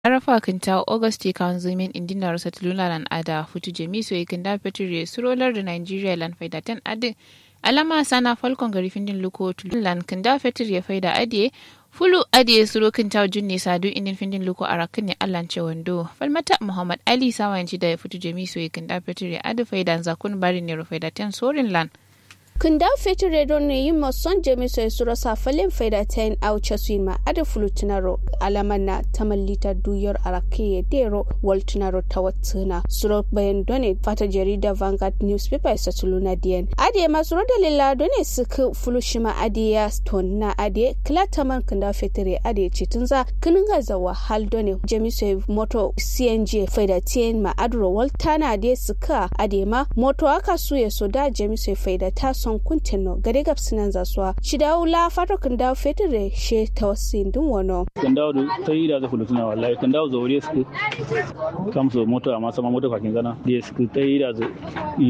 arafa kinta augusti kanzumin indinar satulula lan ada futu jemiso ikinda petri surolar da nigeria lan faida ten adi alama sana falcon gari findin luko lan kinda petri ya faida adiye fulu adiye suro kinta junne sadu indin findin luko arakin ne allan ce wando falmata muhammad ali sawanci da ya futu jemiso ikinda petri adi faida zakun bari ne faida ten sorin lan kunda fetire don ne yi mason jami sai sura safalin faida ta yin auce su ma ada fulutunaro alaman na tamallita duyar arake ya dero waltunaro ta watsuna sura bayan done fata jarida vanguard newspaper sa tuluna diyan ade ma sura dalila done suka fulushima ade ya stone na ade klataman kunda fetire ade ce tun za kinin gaza wahal done jami sai moto cng faida ta yin ma adro waltana ade suka ade ma moto aka suye so da jami sai faida ta son kuntin no gare gab sinan zaswa shi dawo la fato kan dawo fetire she ta wasin dun wono kan dawo ta yi da za kulu tuna wallahi kan dawo zaure su kam so moto amma sama moto kakin gana da su ta yi da